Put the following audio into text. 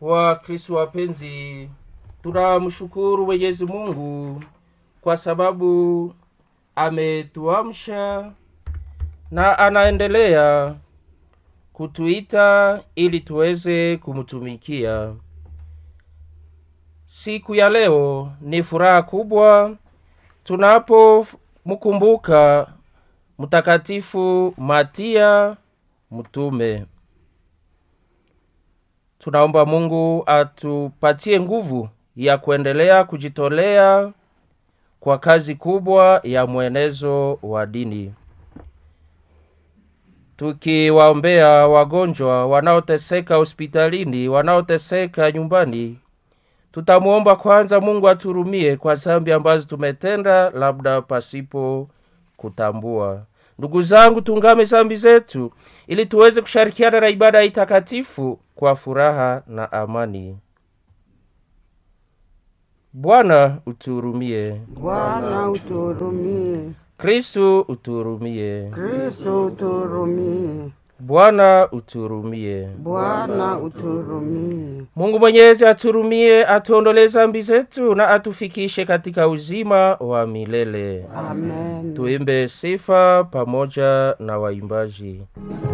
wa kristu wapenzi tunamshukuru mwenyezi mungu kwa sababu ametuamsha na anaendelea kutuita ili tuweze kumtumikia siku ya leo ni furaha kubwa tunapomkumbuka mtakatifu matia mtume tunaomba mungu atupatie nguvu ya kuendelea kujitolea kwa kazi kubwa ya mwenezo wa dini tukiwaombea wagonjwa wanaoteseka hospitalini wanaoteseka nyumbani tutamwomba kwanza mungu aturumie kwa zambi ambazo tumetenda labda pasipo kutambua ndugu zangu tungame zambi zetu ili tuweze kushirikiana na ibada ya itakatifu kwa furaha na amani bwana utuhurumie Bwana utuhurumie, kristu utuhurumie Kristo utuhurumie, bwana utuhurumie Bwana utuhurumie. mungu mwenyezi aturumie atuondolee zambi zetu na atufikishe katika uzima wa milele Amen. tuimbe sifa pamoja na waimbaji